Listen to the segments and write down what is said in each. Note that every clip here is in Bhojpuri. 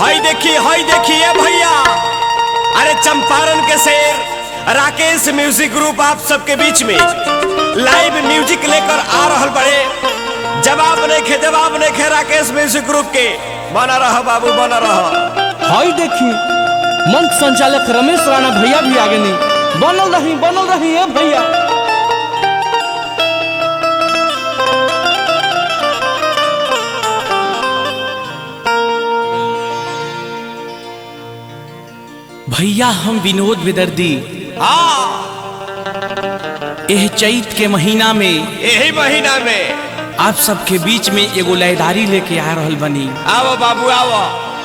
हई देखी हई देखिए भैया अरे चंपारण के शेर राकेश म्यूजिक ग्रुप आप सबके बीच में लाइव म्यूजिक लेकर आ रहल बड़े जवाब नहीं खे जवाब नहीं खे राकेश म्यूजिक ग्रुप के बना रह बाबू बना रह हई देखी मंच संचालक रमेश राणा भैया भी आगे नहीं बनल रही बनल रही है भैया भैया हम विनोद विदर्दी हाँ एह चैत के महीना में यही महीना में आप सबके बीच में एगो लयदारी लेके आ रहल बनी आओ बाबू आओ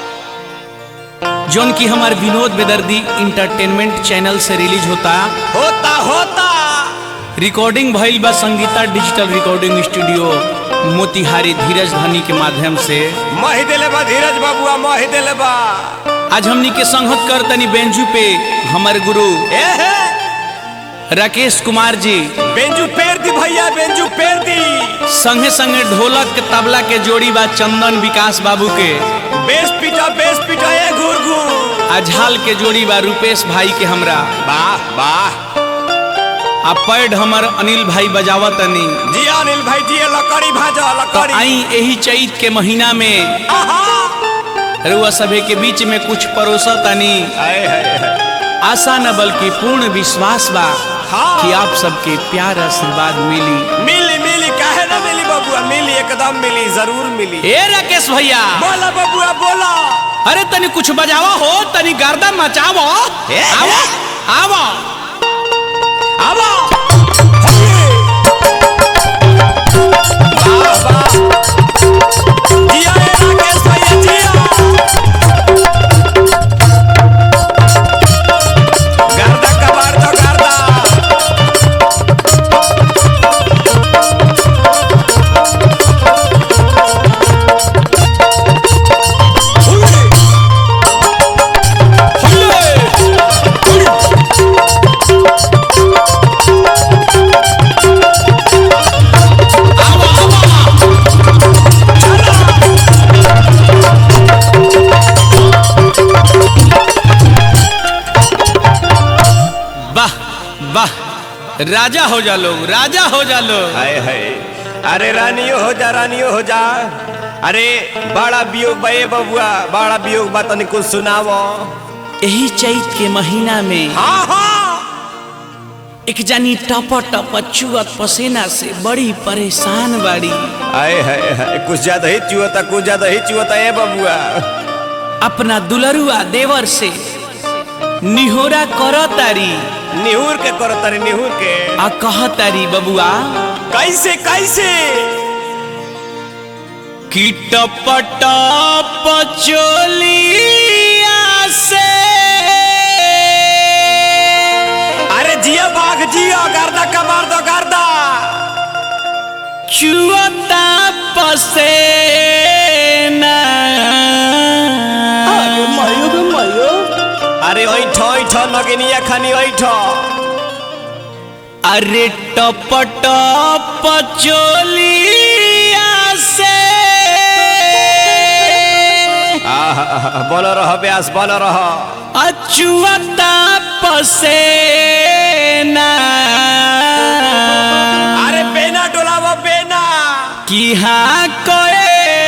जौन की हमार विनोद बेदर्दी इंटरटेनमेंट चैनल से रिलीज होता होता होता रिकॉर्डिंग भइल बा Sangeeta digital recording studio Motihari Dheeraj धनी के माध्यम से मही दिले बा धीरज बाबुआ मही दिले बा आज हमनी के संगत कर तनी बेंजू पे हमारे गुरु ए हे राकेश कुमार जी बेंजू पेर दी भैया बेंजू पेर दी संगे संगे ढोलक के तबला के जोड़ी बा चंदन विकास बाबू के बेस पिटा बेस पिटा ए घूर घूर आ झाल के जोड़ी बा रूपेश भाई के हमरा वाह वाह आ पैड हमर अनिल भाई बजावत तनी जी अनिल भाई जी लकड़ी भाजा तो लकड़ी आई यही चैत के महीना में आहा रुआ सभे के बीच में कुछ परोसा तनी आए हाय हाय आशा न बल्कि पूर्ण विश्वास बा हाँ। कि आप सबके प्यार आशीर्वाद मिली मिली मिली काहे ना मिली बबुआ मिली एकदम मिली जरूर मिली ए राकेश भैया बोला बबुआ बोला अरे तनी कुछ बजावा हो तनी गर्दा मचावो ए, आवो आवो आवा वाह वाह जिया ए राकेश भैया जिया गर्दा कबाड़ दो गर्दा वाह वाह राजा हो जा लोग राजा हो जा लोग हाय हाय अरे रानियो हो जा रानियो हो जा अरे बड़ा वियोग बे बबुआ बड़ा वियोग बा तनी कुछ सुनावो यही चैत के महीना में हाँ हाँ एक जानी टप टप चुअत पसीना से बड़ी परेशान बाड़ी आए हाय हाय कुछ ज्यादा ही चुअता कुछ ज्यादा ही चुअता ए बबुआ अपना दुलरुआ देवर से निहोरा करतारी निहुर के करो तारी निहुर के आ कहतारी बबुआ कैसे कैसे कि टप टप चोलिया से अरे जिया बाघ जिया गर्दा कबार दो गर्दा चुअता पसेना अरे ऐठ ऐठ नगिनिया खानी ऐठ अरे टप टप चोलिया से बोल रह ब्यास बोल रह अचुअता पसेना अरे बेना डोलावो बेना कि हाँ करे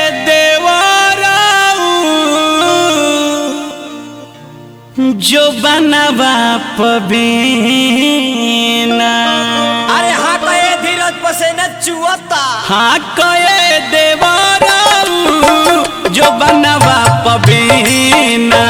देवराऊ जो बनवा पबीना अरे हाँ तो ये धीरज पसेना चुअता हाँ कहे देवराऊ जो बनवा पबीना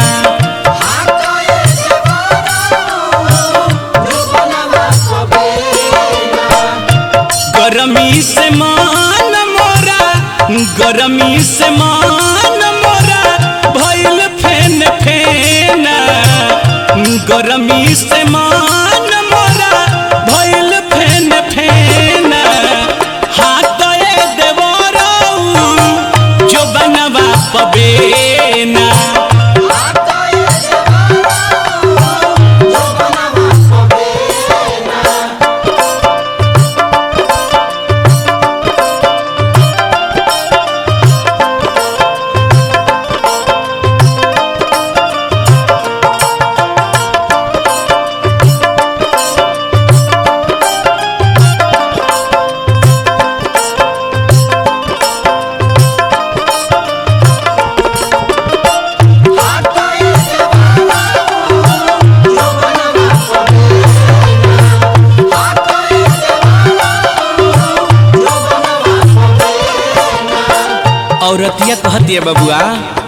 गरमी से मान मोरा गरमी से मान मोरा भइल फेन फेना गरमी से मान मोरा भइल फेन फेना हाथ ए देवराऊ जो बनवा पबेना औरतिया कहती है बबुआ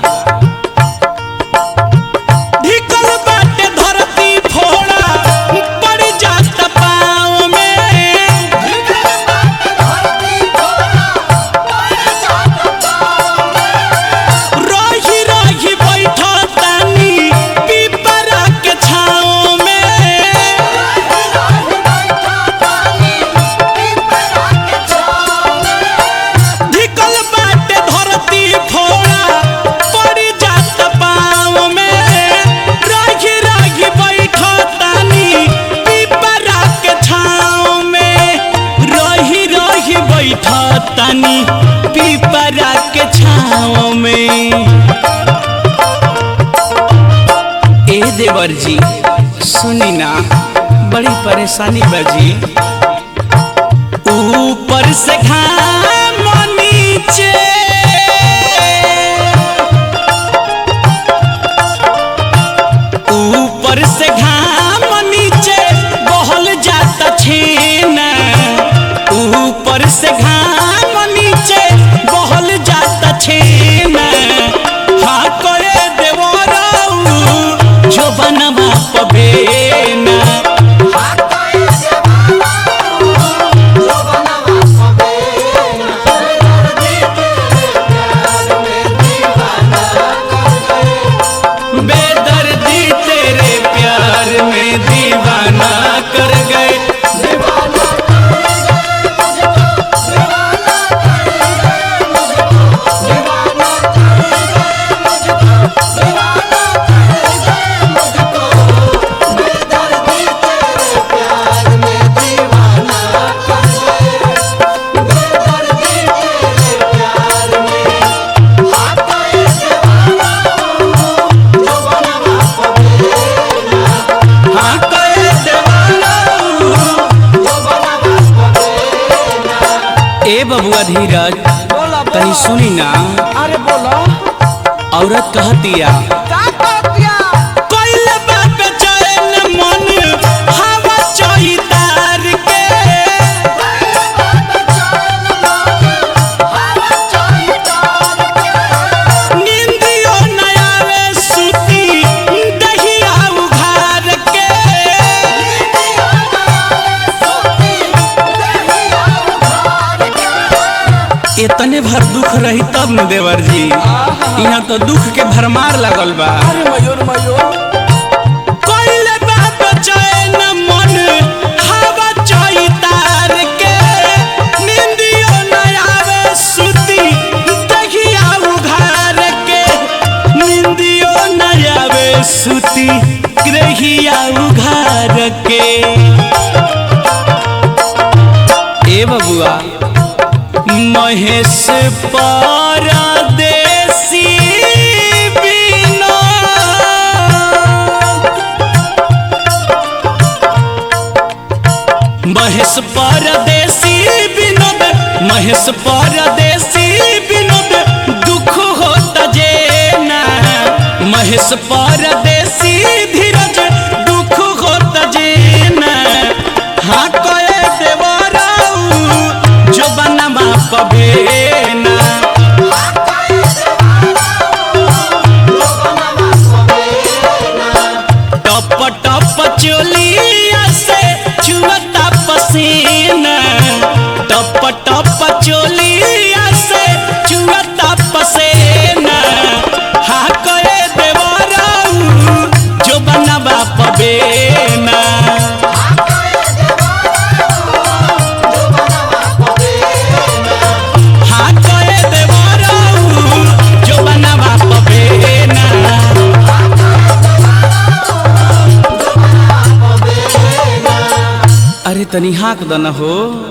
ढिकल बाटे धरती फोड़ा पड़ जाता पाँव में रही रही बैठा तानी पीपरा के छाँव में ढिकल बाटे धरती फोड़ा पड़ जाता पाँव में रही रही बैठा तानी पीपरा के छाँव में रही रही बैठा तानी पीपरा के छाँव में ए देवर जी सुनी ना बड़ी परेशानी बाजी ऊपर से घाम नीचे ऊपर से घाम नीचे बहल जाता छेना ऊपर से घाम नीचे बहल जाता छेना हाँ करे देवराऊ जो बनवा पबेना बेदर्दी तेरे प्यार में दीवाना कर गए हाँ कहे देवाराऊ। ए बबुआ धीरज बोला तनी सुनी ना अरे बोलो औरत कहतिया का कहतिया कोइले बाप चैन मन हवा चोई तार के निंदियो न आवे सुती दहिया उघार के इतने भर दुख रही तब न देवर जी यहाँ तो दुख के भरमार लगल बा अरे मयूर मयूर कोइले बाप चैन मन हवा चोई तार के निंदियो न आवे सुती दहिया उघार के निंदियो न आवे सुती ग्रहिया उघार के ए बबुआ महेश परदेसी बिना महेश परदेसी विनोद महेश परदेसी विनोद दुख होता जेना महेश परदेसी धीरज दुख होता जेना हाँ कहे देवराऊ जो बनवा पबेना टप टप चोलिया से चुअता पसीना टप टप चोलिया से चुअता पसीना हा करे देवराऊ जो बनवा पबेना हा करे देवराऊ जो बनवा पबेना अरे तनी हाँक दन हो